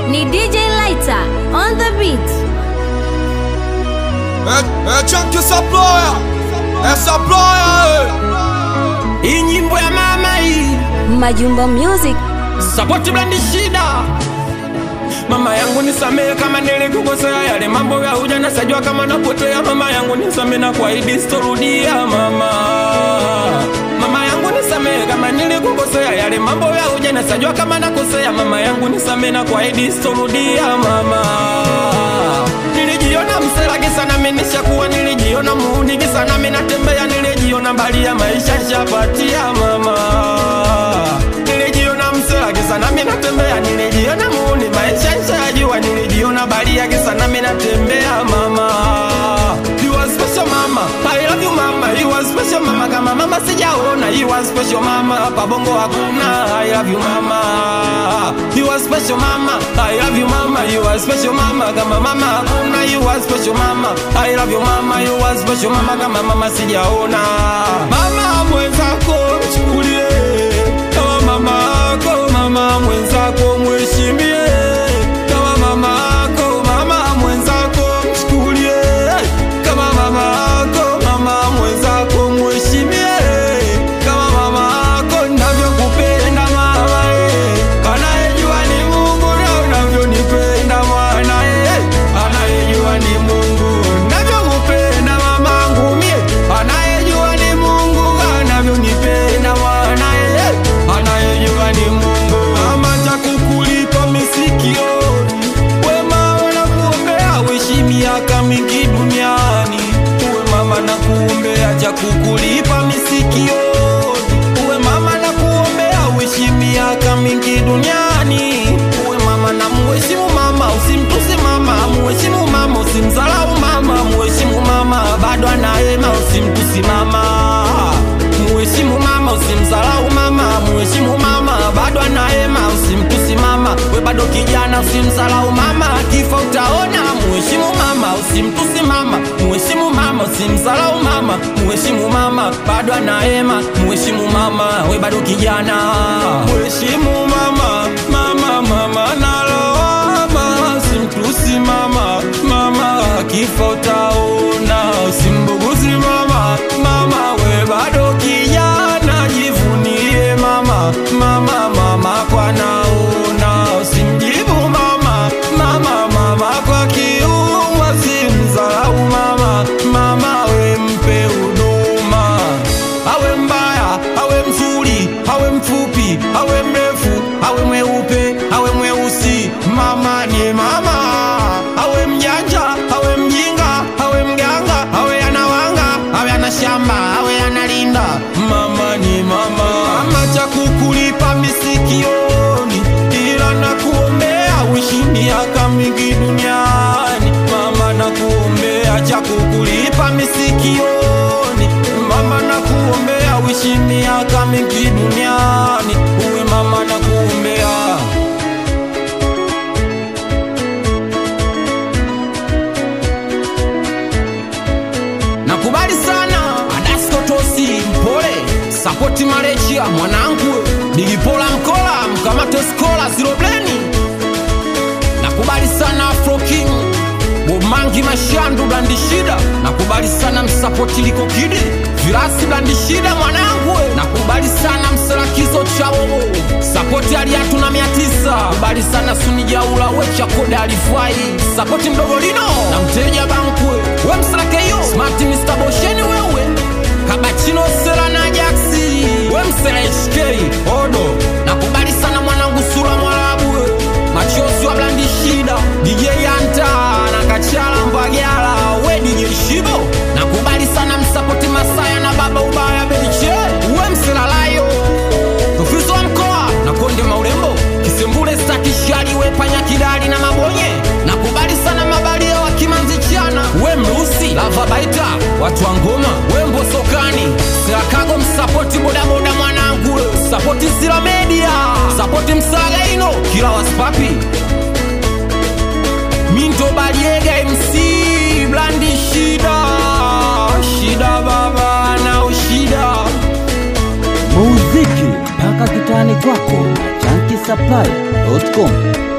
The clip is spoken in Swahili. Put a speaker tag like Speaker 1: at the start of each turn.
Speaker 1: ni DJ Lighter on the beat.
Speaker 2: É, é Chunky Supplier, é Supplier,
Speaker 3: Hii nyimbo ya mama hii
Speaker 1: Majumba Music.
Speaker 3: sapoti blandi shida mama yangu nisamehe kama nilikukosea yale mambo ya ujana sajua kama napotea mama yangu nisamehe na kuahidi sitorudia mama mama yangu nisamehe kama nilikukosea yale mambo ya ujana sajua kama nakosea mama yangu nisamehe na kuahidi sitorudia mama nilijiona mseragi sana menishakuwa nilijiona muunigi sana menatembea nilijiona mbali ya maisha shapatia mama nilijiona mseragi sana menatembea nilijiona muuni maisha nshajua nilijiona bali yake sana menatembea mama You are special mama, I love you mama You are special mama, kama mama sijaona You are special mama, pabongo hakuna I love you mama You are special mama, I love you mama You are special mama, kama mama hakuna You are special mama, I love you mama You are special mama, kama mama sijaona Mama mwenzako mchukulie kama mama ako mama mwenzako mheshimie kama mama ako mama mwenzako mchukulie kama mama ako mama mwenzako mheshimie kama mama ako navyokupenda mama eh. anayejua ni Mungu na unavyonipenda mwana eh. anayejua ni Mungu navyokupenda mamangu mie anayejua ni Mungu anavyonipenda mwana eh. anayejua ni Mungu mama cha kukulipa misikioni wema wanakuombea uishi miaka mingi duniani uwe mama na kuombea cha kukulipa misikioni uwe mama na kuombea uishi miaka mingi duniani uwe mama na muheshimu mama usimtusi mama muheshimu mama usimzalau mama muheshimu mama bado anaema usimtusi mama muheshimu mama usimzalau mama muheshimu mama bado anaema usimtusi mama we bado kijana usimzalau mama kifa utaona muheshimu mama usimtusi mama muheshimu mama usimzalau mama muheshimu mama bado anaema muheshimu mama we bado kijana muheshimu mama mama mama nalawama usimtusi mama mama kifa utaona usimbuguzi mama mama we bado kijana jivunie mama mama mama kwa naona usimjibu mama mama mama kwa kiumwa simzalau mama mama we mpe huduma awe mbaya awe mzuri awe mfupi awe mrefu awe mweupe awe mweusi mama ni mama awe mjanja awe mjinga awe mganga awe anawanga awe ana shamba awe analinda mama ni mama mama cha kukulipa misikioni ila na kuombea uishi miaka mingi duniani mama na kuombea cha kukulipa misikioni mama na kuombea uishi miaka mingi duniani uwe mama na kuombea nakubali sana adaskotosi mpole sapoti marechia mwanangu digipola mkola mkamate skola zirobleni nakubali sana afro king bomangi mashandu blandishida nakubali sana msapoti liko kidi virasi blandishida mwanangu we. nakubali sana mselakizo chawowo sapoti aliatu na mia tisa kubali sana sunijaula wechakoda alifai sapoti mdogo lino na mteja bankwe we mselakeyo smart mr bosheni wewe kabachino sela na jaksi we msela hk odo nakubali sana mwanangu sura mwarabu we machozi wa blandi shida DJ Anta na Kachala Mbagala we DJ Shibo nakubali sana msapoti Masaya na baba ubaya Beliche we msilalayo Tufizo wa mkoa na konde maulembo Kisembule stakishali we panya kidali na mabonye nakubali sana mabalia wa kimanzi chana we mrusi lava baita watu wa ngoma we mbosokani silakago msapoti bodaboda mwanangu we. sapoti sila media sapoti msagaino kila waspapi Minto Baliega MC Blandi Shida Shida baba na ushida
Speaker 4: muziki mpaka kitani kwako na chankisapply.com